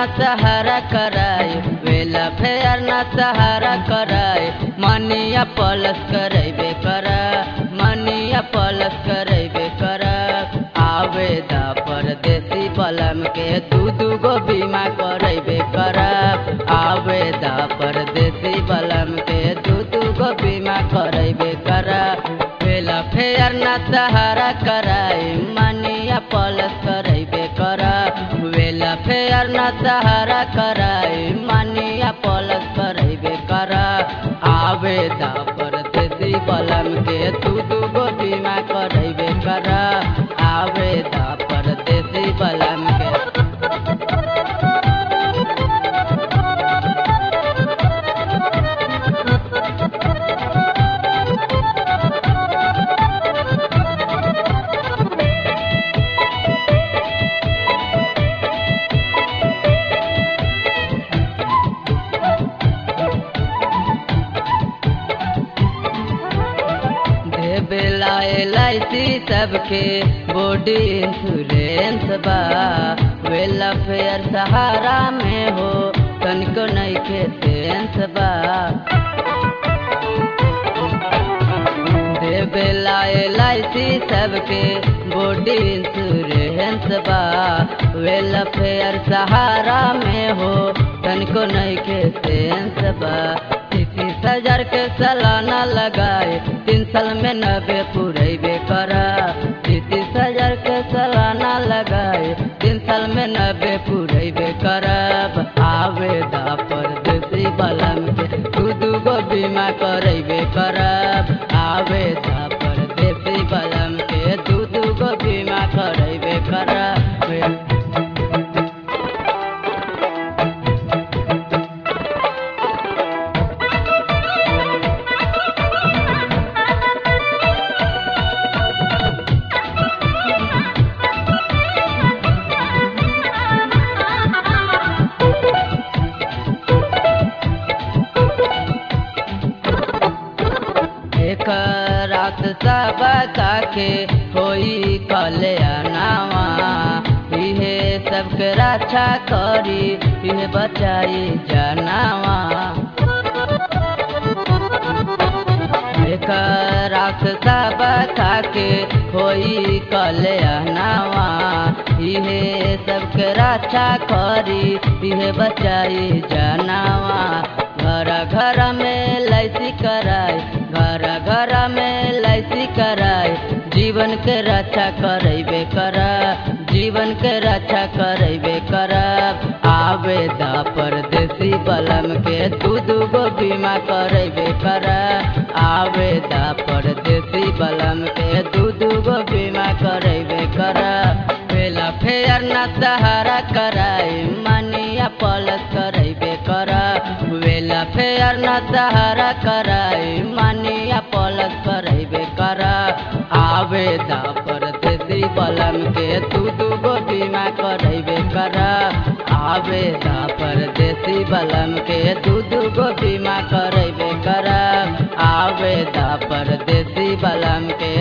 न सहारा कराए वेला फेयर न सहारा कराए मनिया पलस करेबे कर मनिया पलस करेबे कर आवेदा परदेसी बलम के दू दू गो बीमा करेबे कर आवेदा परदेसी बलम के दू दू गो बीमा करेबे कर वेला फेयर न सहारा कराए मनिया पलस करेबे कर वेला फेयर न सहारा कराए मनिया पलस करेबे कर आवेदा परदेसी बलम के दू दू गो बीमा करेबे कर आवेदा परदेसी बलम के देवेला एल आई सी सबके बॉडी इंश्योरेंस बा वेला फेयर सहारा में हो तनिको नहीं के सेंस बा देवेला एल आई सी सबके बॉडी इंश्योरेंस बा वेला फेयर सहारा में हो तनिको नहीं के सेंस बा तीस हजार के सालाना लगाए तीन साल में नबे पूरेबे कर तीस हजार के सालाना लगाए तीन साल में नबे पूरेबे करब आवेदा परदेसी बलम के दू दू गो बीमा करेबे करब आवेदा परदेसी बलम के दू दू गो बीमा करेबे करब एक रात सब काके होई कल्याणावा इहे सबके रक्षा करी इहे बचाई जनावा एक रात सब काके होई कल्याणावा इहे सबके रक्षा करी इहे बचाई जनावा घर घर में लैसी कराए घर घर में लैसी कराए जीवन के रक्षा करेबे कर जीवन के रक्षा करेबे कर आवेदा परदेसी बलम के दू दू गो बीमा करेबे कर आवेदा परदेसी बलम के दू दू गो बीमा करेबे कर वेला फेयर न सहारा कराए मनिया पलस करेबे कर वेला फेयर न सहारा कराए मनिया पलस करेबे कर आवेदा परदेसी बलम के दू दू गो बीमा करेबे कर आवेदा परदेसी बलम के दू दू गो बीमा करेबे कर आवेदा परदेसी बलम के